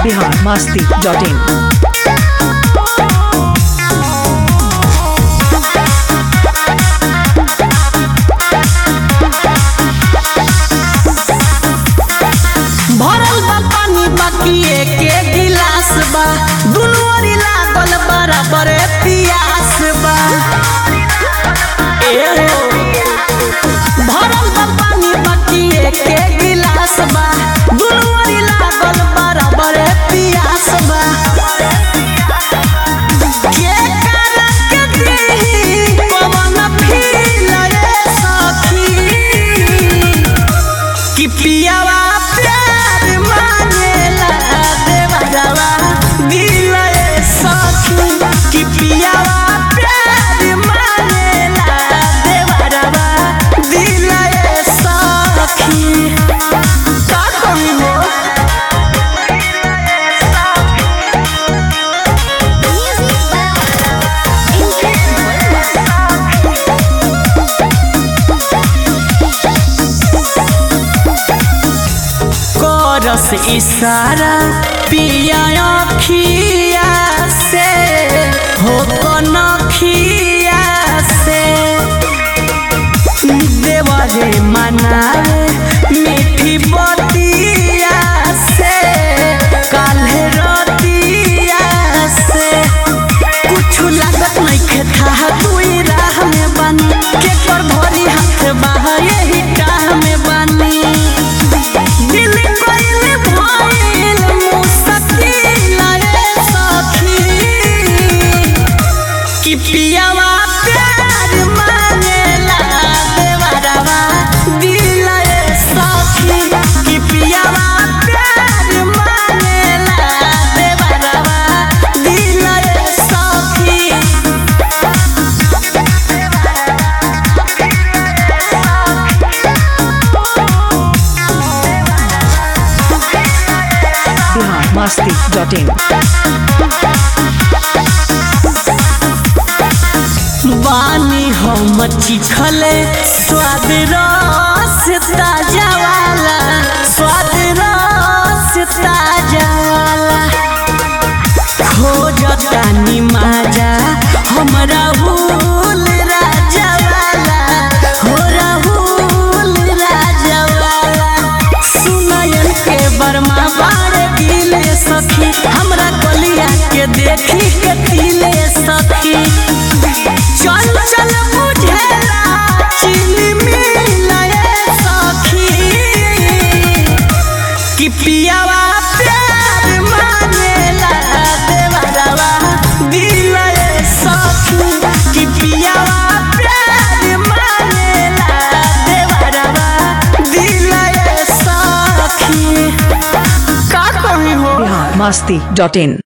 Bihar Masti dot in भरल बा पानी बाकी एके गिलास बा दुनू ओरी लागल बराबर पियास बा ए हो। भरल बा पानी बाकी एके गिलास बा दुनू ओरी लागल बराबर पियास बा के करक देही पवन फील रे सखी कि पियावा प्यार मांगेला देवरवा दिल ए सखी कि पियावा प्यार मांगेला देवरवा दिल ए सखी का कमी हो करस इशारा पिया अखिया से हो कनखिया से देवरे मनावे मीठी बतिया से काल्हे रतिया से कुछ लागत नहीं था दुई राह में बनी के कर भरी हाथ बाहर यही टाह में बनी दिल कोइल भइल मुश्किल रे सखी कि पियावा प्यार मांगेला देवरवा दिल ए सखी कि पियावा प्यार मांगेला देवरवा दिल ए सखी बिहार मस्ती डॉट इन बानी हम चिखले स्वाद रस ताजा वाला स्वाद रस ताजा वाला खोजता निमाजा हम राहुल राजा वाला हो राहुल राजा वाला सुनयन के बर्मा बाड़ दिले सखी हमरा गलिया के देखी के दिले सखी चल चल बुझेला चीनी मिलाए सखी कि पियावा प्यार मांगेला देवरवा दिल ए सखी कि पियावा प्यार मांगेला देवरवा दिल ए सखी का कमी हो बिहार मस्ती डॉट इन